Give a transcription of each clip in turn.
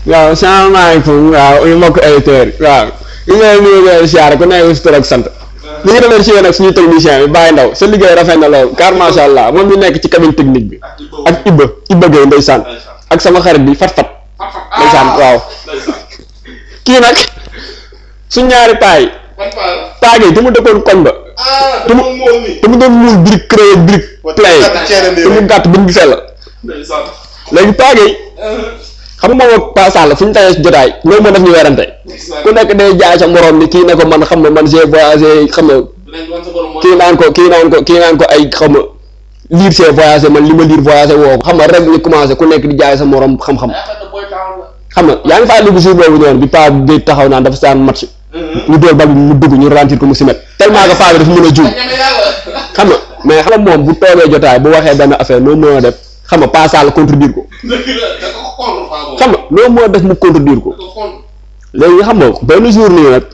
waaw salaamaaleykum waaw ñu mbokk auditeurs yi waaw ñu ngi leen di nuyu siyaare ku nekk si tur ak sant ñu ngi remercier nag suñu technicien bi Baye Ndaw sa liggéey rafet na lool car macha allah moom ñu nekk ci cabine technique bi ak Ibba Ibba Gueye ndeysaan ak sama xarit bi Fat Fat ndeysaan waaw kii nag suñ ñaari paay paa gi te mu dëkkoon koñ ba ah te mu te mu doon muul brique créé brique play te mu gàtt bu ñu gisee la léegi paa gi xam nga moom ak Pa Sall fu ñu tawee si jotaay loolu moo def ñu werante ku nekk day jaay sa morom ni kii ne ko man xam nga man j'ai voyagé xam nga kii naan ko kii naan ko kii naan ko ay xam nga lire c'est voyagé man li ma lire voyagé woo ko xam nga rek ñu commencé ku nekk di jaay sa morom xam-xam xam nga yaa ngi fàttali ko jour boobu noonu bi paa bi taxaw naan dafa saan match ñu dóor bal bi mu dugg ñu rentir ko mu simet tellement que paa bi dafa mën a juum xam nga mais xam nga moom bu toogee jotaay bu waxee benn affaire loo mën a def xam nga Pa Sall contredire ko xam nga loo mën a def mu contredire ko léegi xam nga benn jour nii nag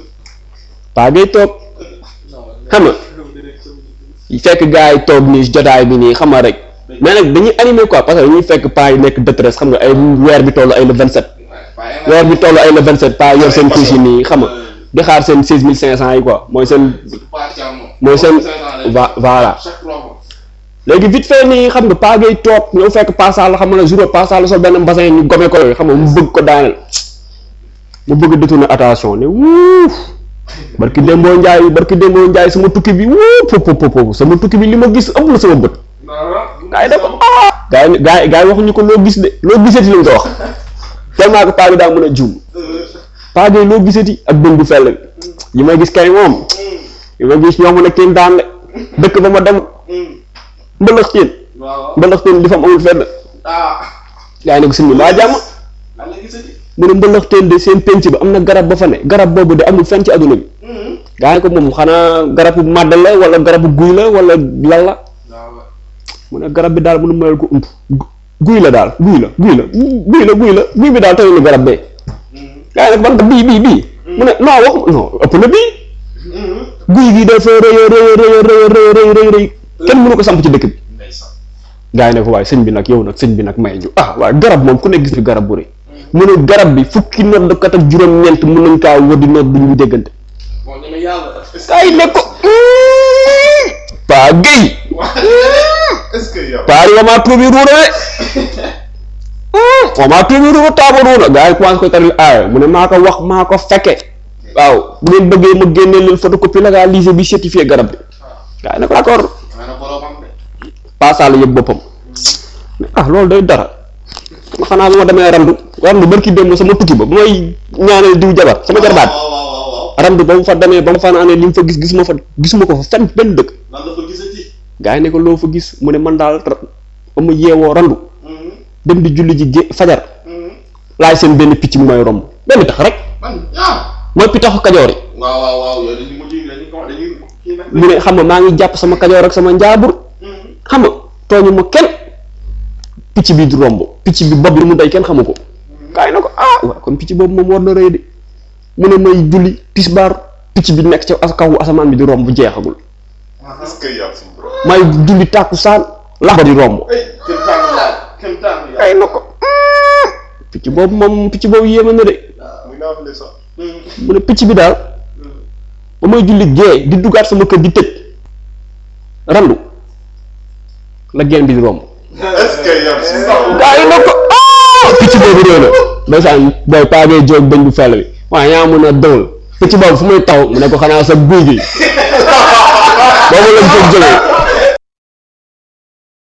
paa ngay toog xam nga fekk gars yi toog nii jotaay bi nii xam nga rek mais nag dañuy animé quoi parce que dañuy fekk paa yi nekk détresse xam nga ay weer bi toll ay le 27 weer bi toll ay le 27 paa yor seen couche yi nii xam nga di xaar seen 16500 yi quoi mooy seen mooy seen va voilà léegi vite fait nii xam nga paa ngay toog ñëw fekk Pa Sall xam nga jour Pa Sall sol benn bassin ñu gome ko yooyu xam nga mu bëgg ko daaneel mu bëgg détourner attention ne wuuf barki Dembo Ndiaye barki Dembo Ndiaye sama tukki bi wuuf pop pop pop sama tukki bi li ma gis ëpp na sama bët gaa yi da ko ah gaa yi gaa yi gaa yi waxuñu ko loo gis de loo gisati lañ ko wax tellement que paa bi daa mën a juum paa bi loo gisati ak bën bu fell bi yi may gis kay moom yi ma gis ñoo mën a teen daan de dëkk ba ma dem mbëlëx teen mbëlëx teen li fa am amul fenn gaa yi ne ko sëñ bi maa jàmm mu ne mbëlëx teen de seen penc ba am na garab ba fa ne garab boobu de amul fenn ci adduna bi gaa yi ko moom xanaa garabu màdd la wala garabu guy la wala lan la mu ne garab bi daal mënu mayal ko ump guy la daal guy la guy la guy la guy la guy bi daal tawul lu garab bee gaa yi nag ban bii bii bii mu ne non wax non ëpp na bii guy gi dafa rëy rëy rëy rëy rëy rëy rëy kenn mënu ko samp ci dëkk bi gaa yi ne ko waaye sëñ bi nag yow nag sëñ bi nag may ñu ah waaye garab moom ku ne gis fi garab bu rëy mu ne garab bi fukki noddkat ak juróom-ñeent mën nañ kaa wër di nodd du ñu déggante gaa yi ne ko paa géy paa yi wamaa tuubi ruuna de wamaa tuubi ruuna taaba ruuna gaa yi commencé koy taril aaya mu ne maa ko wax maa ko fekke waaw bu ngeen bëggee ma génnee leen photocopie légalisé bi certifié garab bi gaa yi ne ko d'accord Pa Sall yëg boppam ah loolu day dara xanaa bu ma demee randu randu barki démb sama tukki ba bu may ñaanal diw jabar sama jarbaat randu ba mu fa demee ba mu fa naanee li mu fa gis gisuma fa gisuma ko fa fenn benn dëkk gaa yi ne ko loo fa gis mu ne man daal ba ma yeewoo randu dem di julli ji gé fajar laaj seen benn picc mu may romb benn tax rek mooy pitaxu kajoor yi mu ne xam nga maa ngi jàpp sama kajoor ak sama njaabur xam nga tooñu ma kenn picc bi di romb picc bi bopp bi mu day kenn xamu ko kaay na ko ah waaw kon picc boobu moom war na rëy de mu ne may julli tisbaar picc bi nekk ca as kaw asamaan bi di romb bu jeexagul may julli tàkkusaan lax ba di romb kaay na ko picc boobu moom picc boobu yéeme na de mu ne picc bi daal ba may julli gée di duggaat sama kër di tëj randu la geen bi di romb gaa yi nag ko picc boobu réew na ndeysaan booy paagee jóog bëñ bu fell bi waaye yaa mën a dëwal picc boobu fu muy taw mu ne ko xanaa sa guy gi boobu lañ jóg jógee